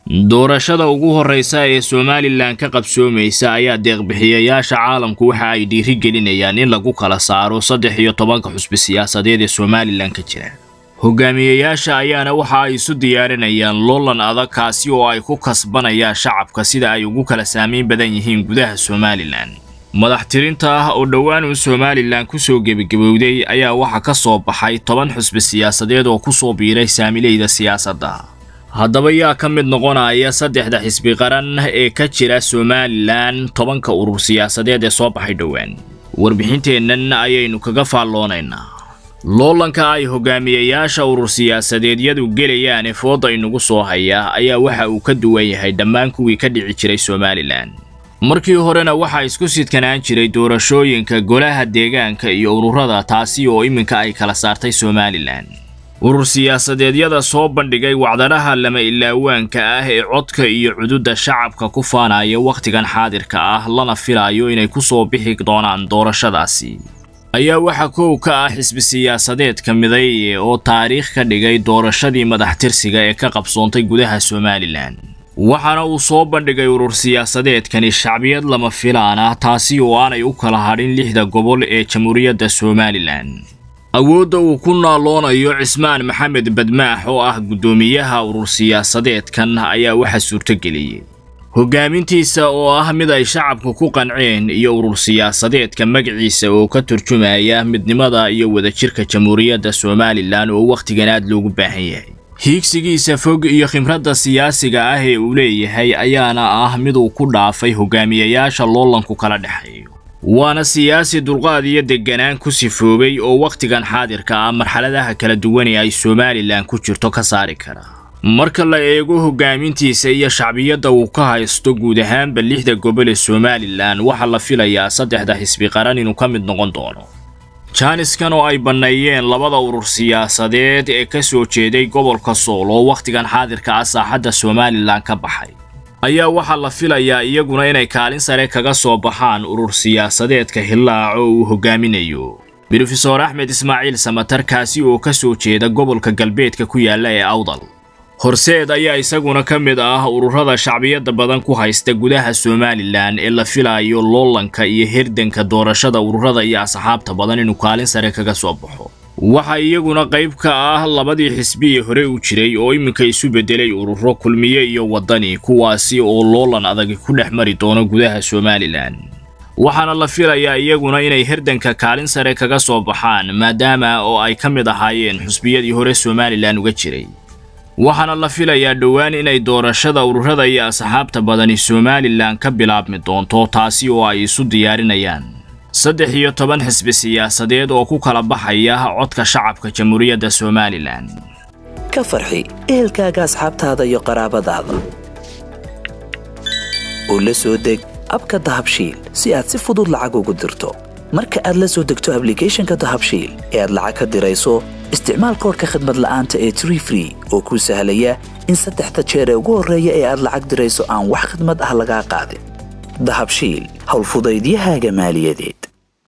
doorashada ugu horreysa ee somalilan ka qabsoomaysa ayaa deeqbixiyayaasha caalamku waxa ay dhiiri gelinayaan in lagu kala saaro saddex iyo tobanka xusbi siyaasadeed ee somalilan ka jira hogaamiyayaasha ayaana waxa ay isu diyaarinayaan loolan adag kaasi oo ay ku kasbanayaan shacabka sida ay ugu kala saamayn badan yihiin gudaha somalilan madax tirinta ah oo dhowaan uu somalilan kusoo gebagabowday ayaa waxaa ka soo baxay toban xusbi siyaasadeed oo kusoo biiray saamileyda siyaasadda haddaba yaa ka mid noqonaya saddexda xisbi qaran ee ka jira somalilan tobanka urur siyaasadeed ee soo baxay dhowaan warbixinteennan ayaynu kaga faalloonaynaa loolanka ay hogaamiyayaasha urur siyaasadeedyadu gelayaan ee fooda inagu soo haya ayaa waxa uu ka duwan yahay dhammaan kuwii ka dhici jiray somalilan markii horena waxaa isku sidkanaan jiray doorashooyinka golaha deegaanka iyo ururada taasi oo iminka ay kala saartay somalilan urur siyaasadeedyada soo bandhigay wacdanaha lama ilaawaanka ah ee codka iyo cududa shacabka ku faanaya wakhtigan xaadirka ah lana filayo inay ku soo bixi doonaan doorashadaasi ayaa waxaa kow ka ah xisbi siyaasadeedka midaye oo taariikh ka dhigay doorashadii madax tirsiga ee ka qabsoontay gudaha somalilan waxaana uu soo bandhigay urur siyaasadeedkani shacbiyad lama filaan ah taasi oo aanay u kala hadhin lixda gobol ee jamhuuriyadda somalilan awoodda uu ku naaloonayo cismaan maxamed badmaax oo ah guddoomiyaha urur siyaasadeedkan ayaa waxa suurtogeliyey hogaamintiisa oo ah mid ay shacabku ku qanceen iyo urur siyaasadeedka magaciisa oo ka turjumaya midnimada iyo wadajirka jamhuuriyadda somalilan oo wakhtigan aad loogu baahan yahay hiigsigiisa fog iyo khimradda siyaasiga ah ee uu leeyahay ayaana ah mid uu ku dhaafay hogaamiyayaasha loolanku kala dhexeeyo waana siyaasi dulqaad iyo degganaan ku sifoobay oo wakhtigan xaadirka ah marxaladaha kala duwan ee ay somalilan ku jirto ka saari kara marka la eego hogaamintiisa iyo shacbiyadda uu ka haysto guud ahaanba lixda gobol ee somalilan waxaa la filayaa saddexda xisbi qaran inuu ka mid noqon doono jaaniskan oo ay banneeyeen labada urur siyaasadeed ee ka soo jeeday gobolka sool oo wakhtigan xaadirka ah saaxadda somalilan ka baxay ayaa waxaa la filayaa iyaguna inay kaalin sare kaga soo baxaan urur siyaasadeedka hillaac oo uu hogaaminayo brofesor axmed ismaaciil samatar kaasi oo ka soo jeeda gobolka galbeedka ku yaalla ee awdal horseed ayaa isaguna ka mid ah ururada shacbiyadda badan ku haysta gudaha somalilan ee la filayo loolanka iyo hirdanka doorashada ururada iyo asxaabta badan inuu kaalin sare kaga soo baxo waxaa iyaguna qayb ka ah labadii xisbi ee hore u jiray oo iminka isu beddelay ururo kulmiye iyo waddani kuwaasi oo loolan adagi ku dhex mari doono gudaha somalilan waxaana la filayaa iyaguna inay hirdanka kaalin sare kaga soo baxaan maadaama oo ay ka mid ahaayeen xusbiyadii hore somalilan uga jiray waxaana la filayaa dhowaan inay doorashada ururada iyo asxaabta badani somalilan ka bilaabmi doonto taasi oo ay isu diyaarinayaan saddex iyo toban xisbi siyaasadeed oo ku kala baxaya codka shacabka jamhuuriyadda somalilan ka farxi ehelkaaga asxaabtaada iyo qaraabadaada oo la soo deg abka dahabshiil si aad si fudud lacag ugu dirto marka aad la soo degto ablicathonka dahabshiil ee aad lacag ka dirayso isticmaal koorka khadmad la'aanta ee tree free oo kuu sahlaya in saddexda jeer ee ugu horreeya ee aad lacag dirayso aan wax khidmad ah lagaa qaadin dahabshiil howlfudaydiyahaaga maaliyadeed